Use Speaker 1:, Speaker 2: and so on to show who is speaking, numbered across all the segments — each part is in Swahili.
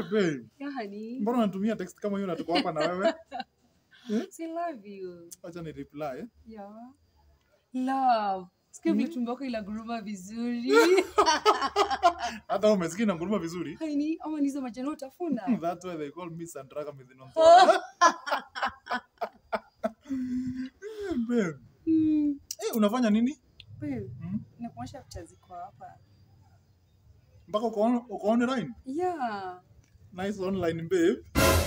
Speaker 1: babe.
Speaker 2: Yeah, honey.
Speaker 1: Mbona unatumia text kama hiyo na tuko hapa na wewe?
Speaker 2: Say love you.
Speaker 1: Acha ni reply.
Speaker 2: Yeah. Love. Sikia vile tumbo yako inaguruma vizuri.
Speaker 1: Hata wewe umesikia na nguruma vizuri.
Speaker 2: Honey, ama nizo majani utafuna.
Speaker 1: That's why they call me Sandraga Midhinon. Babe.
Speaker 2: Hmm.
Speaker 1: Eh, unafanya nini?
Speaker 2: Babe,
Speaker 1: Hmm?
Speaker 2: nakuonyesha picha ziko hapa.
Speaker 1: Mpaka uko on- uko online?
Speaker 2: Yeah.
Speaker 1: Nice online babe.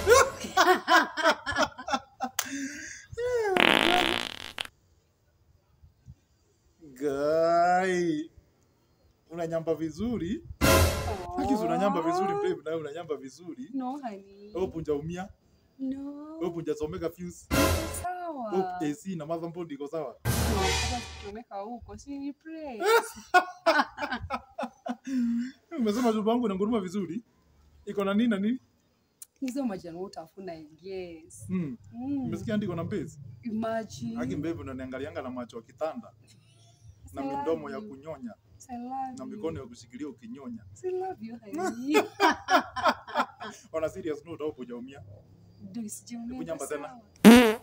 Speaker 1: Guy. Unanyamba vizuri. Haki unanyamba vizuri babe, na wewe unanyamba vizuri.
Speaker 2: No, honey.
Speaker 1: Wewe punja umia,
Speaker 2: No.
Speaker 1: wewe punja someka fuse.
Speaker 2: Sawa.
Speaker 1: Wewe AC na motherboard iko sawa.
Speaker 2: No, hata tukiomeka huko, si ni praise.
Speaker 1: Umesema chumba yangu inanguruma vizuri. Iko na nini na nini?
Speaker 2: Hizo majani utafuna, yes.
Speaker 1: Hmm.
Speaker 2: Mm.
Speaker 1: Umesikia ndiko na mbezi?
Speaker 2: Imagine.
Speaker 1: Haki babe unaniangalianga na macho ya kitanda na
Speaker 2: I love
Speaker 1: midomo ya
Speaker 2: you.
Speaker 1: kunyonya
Speaker 2: I love
Speaker 1: na
Speaker 2: you.
Speaker 1: mikono ya kushikilia ukinyonya.
Speaker 2: I love you, honey.
Speaker 1: On a serious note au kujaumia.
Speaker 2: Ndio isijione
Speaker 1: Hebu nyamba tena.
Speaker 2: sawa.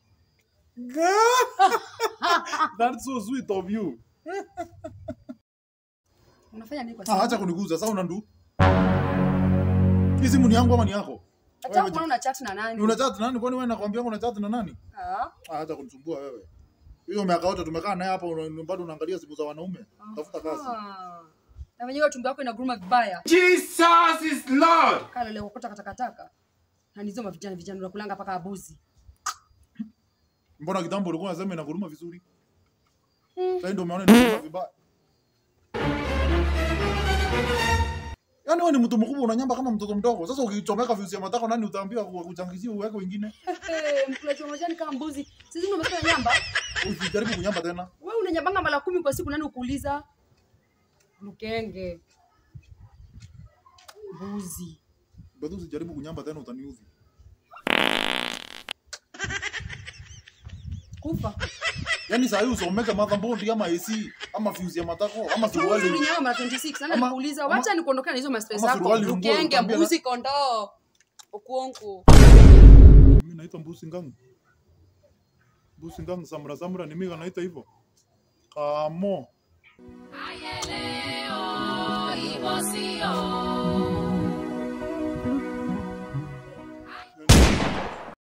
Speaker 1: That's so sweet of you.
Speaker 2: Unafanya nini kwa
Speaker 1: Ah,
Speaker 2: simu?
Speaker 1: acha kuniguza sasa unandu. Hii simu ni yangu ama ni yako?
Speaker 2: Hata
Speaker 1: wewe
Speaker 2: kama una chat na nani?
Speaker 1: Una chat na nani? Kwani wewe nakwambia una chat na nani?
Speaker 2: Ah,
Speaker 1: Ah, acha kunisumbua wewe. Hiyo miaka yote tumekaa naye hapa una- bado unaangalia simu za wanaume. Tafuta kazi.
Speaker 2: ah. Na wenyewe tumbo yako inaguruma vibaya.
Speaker 3: Jesus is Lord.
Speaker 2: Kala leo kokota katakataka. Na nizo mavijana vijana unakulanga paka abuzi.
Speaker 1: Mbona kitambo ulikuwa unasema inaguruma vizuri?
Speaker 2: Hmm.
Speaker 1: Sasa ndio umeona inaguruma vibaya. Yaani wewe ni mtu mkubwa unanyamba kama mtoto mdogo. Sasa ukichomeka viuzi ya matako nani utaambiwa kuchangizie uweke wengine?
Speaker 2: Eh, mkulaji wa majani kama mbuzi. Sisi ndio umefanya nyamba.
Speaker 1: Usijaribu kunyamba tena.
Speaker 2: Wewe unanyambanga mara kumi kwa siku nani ukuuliza? Lukenge. Mbuzi.
Speaker 1: Bado usijaribu kunyamba tena utaniudhi.
Speaker 2: Kufa.
Speaker 1: Yaani saa hii usomeke motherboard ama AC ama fuse ya matako ama
Speaker 2: Wewe
Speaker 1: suruali.
Speaker 2: ulinyama mara 26 nani
Speaker 1: Ama-
Speaker 2: alikuuliza?
Speaker 1: ama-
Speaker 2: Wacha nikuondokea na hizo mastress
Speaker 1: ama
Speaker 2: zako.
Speaker 1: suruali nguo,
Speaker 2: Lukenge,
Speaker 1: utaambia na-
Speaker 2: mbuzi, kondoo. Okuonku.
Speaker 1: Mimi naitwa Mbusi Ngangu. Mbusi Ngangu Samra Samra ni mimi naita hivyo. Kamo.
Speaker 4: Ayeleo, ibo sio.